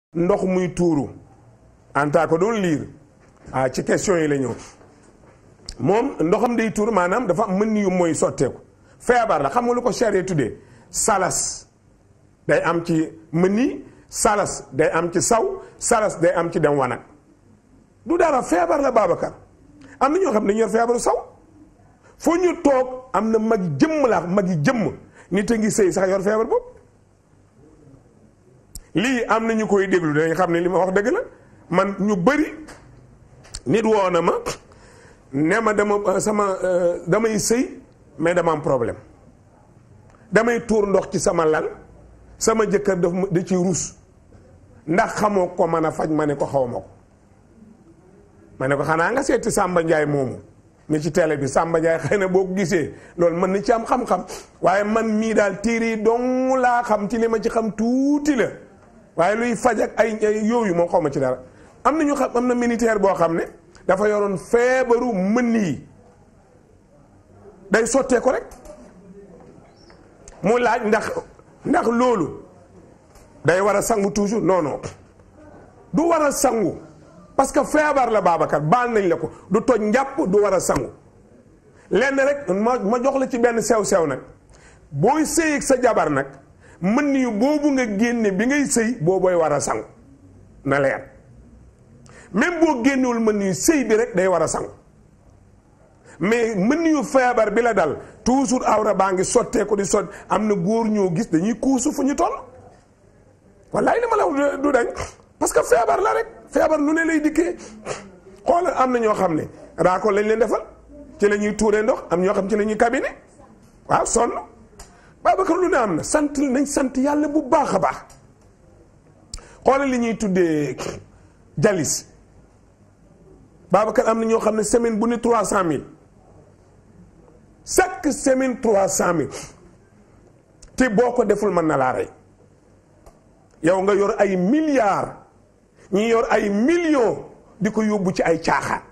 ndox muy tuuru en tant que doon liir ah ci question yi la ñëw moom ndoxam day tuuru maanaam dafa mën yu mooy sotteeku feebar la xam nga lu ko charia tuddee salas day am ci mëni salas day am ci saw salas day am ci dem wanag du dara feebar la Babacar am na ñoo xam ne dañu yor feebaru saw foo ñu toog am na mag jëmm la mag yi jëmm nit a ngi sëy sax yor feebar boobu lii am na ñu koy déglu dañ xam ne li ma wax dëgg la man ñu bëri nit woo na ma ne ma dama sama damay sëy mais dama am problème damay tuur ndox ci sama lal sama jëkkër daf da ci ruus ndax xamoo ko mën a faj ma ne ko xaw ma ko ma ne ko xanaa nga seeti Samba Ndiaye moomu ni ci télé bi Samba Ndiaye xëy na boo ko gisee loolu mën na ci am xam-xam waaye man mii daal téere yi dong laa xam ci li ma ci xam tuuti la waaye luy faj ak ay yooyu moom xaw ma ci dara am na ñu xam am na militaire boo xam ne dafa yoroon feebaru mën yi day sottee ko rek mu laaj ndax ndax loolu day war a sangu toujours non non du war a sangu parce que feebar la Babacar baal nañ la ko du toj njàpp du war a sangu lenn rek ma ma jox la ci benn sew-sew nag booy sëy ak sa jabar nag mën yu boobu nga génne bi ngay sëy boobooy war a sangu na leer même boo génnewul mën yu sëy bi rek day war a sangu mais mën yu feebar bi la dal toujours awra baa ngi sottee ko di sot am na góor ñoo gis dañuy kuusu fu ñu toll wallaay li ma la wax du dañ parce que feebar la rek feebar lu ne lay dikkee xoolal am na ñoo xam ne raako lañ leen defal ci la ñuy tuuree ndox am ñoo xam ci la ñuy cabinet waaw sonn Babacar lu ne am na sant nañ sant yàlla bu baax a baax xoolal li ñuy tuddee jalis Babacar am na ñoo xam ne semaine bu ne trois cent mille chaque semaine trois cent mille te boo ko deful mën na laa rey yow nga yor ay milliards ñi yor ay millions di ko yóbbu ci ay caaxaan